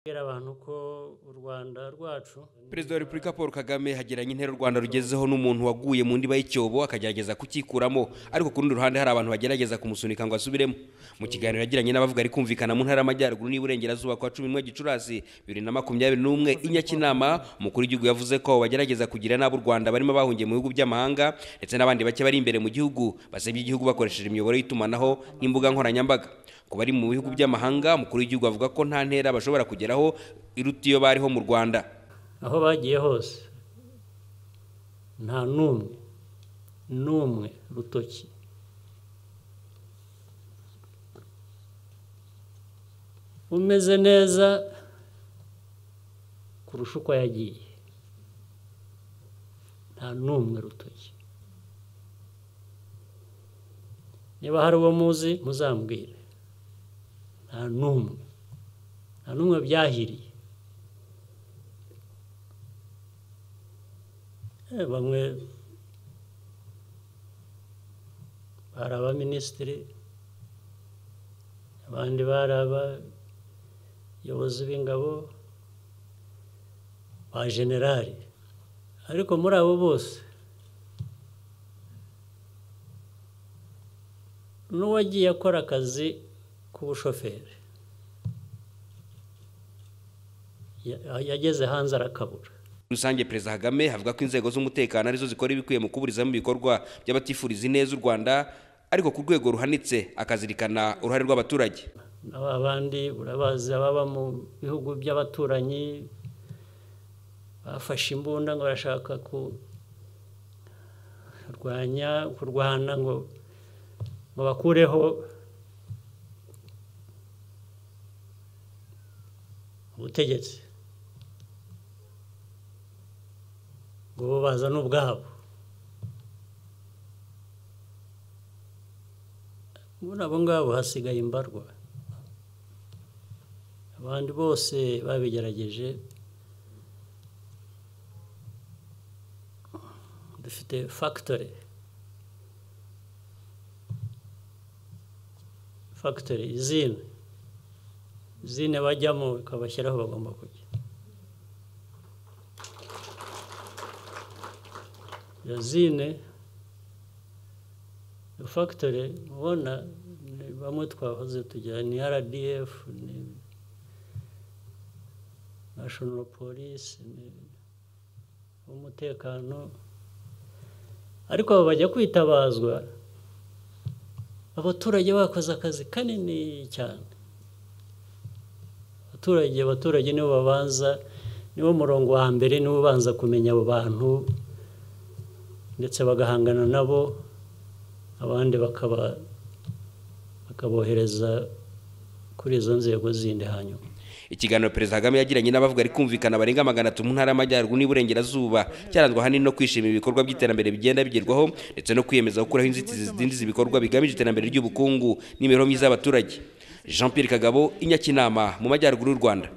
Kubwira abantu ko u Rwanda rwacu perezida wa repubulika paul kagame hagiranye intera u rwanda rugezeho n'umuntu waguye mu ndiba y'icyobo akagerageza kukikuramo ariko ku rundi ruhande hari abantu bagerageza kumusunika ngo asubiremo mu kiganiro yagiranye n'abavuga ari kumvikana mu ntara y'amajyaruguru n'iburengerazuba kwa cumi n'umwe gicurasi bibiri na makumyabiri n'umwe i nyakinama umukuru w'igihugu yavuze ko bagerageza kugira n'abo u rwanda barimo bahungiye mu bihugu by'amahanga ndetse n'abandi bake bari imbere mu gihugu basebye igihugu bakoresheje imiyoboro y'itumanaho n'imbuga nkoranyambaga ku bari mu bihugu by'amahanga umukuru w'igihugu avuga ko nta ntera bashobora kugeraho iruta iyo bariho mu rwanda aho bagiye hose nta n'umwe n'umwe rutoki umeze neza kurusha uko yagiye nta n'umwe rutoki niba hari uwo muzi muzambwire nta n'umwe nta n'umwe byahiriye Eh, bamwe bari abaminisitiri abandi bari abayobozi b'ingabo ba generali ariko muri abo bose n'uwagiye akora akazi k'ubushoferi ya- yageze hanze arakabura rusange perezida kagame avuga ko inzego z'umutekano arizo zikora ibikwiye mu kuburizamo ibikorwa by'abatifuriza ineza u rwanda ariko ku rwego ruhanitse akazirikana uruhare rw'abaturage aba bandi urabazi ababa mu bihugu by'abaturanyi bafashe imbunda ngo barashaka kurwanya kurwana ngo ngo bakureho ubutegetsi ngo bo bazane ubwabo muri abo ngabo hasigaye imbarwa abandi bose babigerageje dufite fagitori fagitori izine izine bajyamo ikabashyira aho bagomba kujya iyo zine fagitori ubona ni bamwe twahoze tugira ni rdf ni nashono polisi umutekano ariko abo bajya kwitabazwa abaturage bakoze akazi kanini cyane abaturage abaturage nibo babanza niwo murongo wa mbere niwo ubanza kumenya abo bantu ndetse bagahangana nabo abandi bakaba bakabohereza kuri izo nzego zindi hanyuma ikiganiro perezida kagame yagiranye n'abavuga ari kumvikana barenga magana atatu mu ntara y'amajyaruguru n'iburengerazuba cyaranzwe ahanini no kwishimira ibikorwa by'iterambere bigenda bigerwaho ndetse no kwiyemeza gukuraho inzitizi zidindiza ibikorwa bigamije iterambere ry'ubukungu n'imibereho myiza y'abaturage jean pierre kagabo inyakinama mu majyaruguru y'u rwanda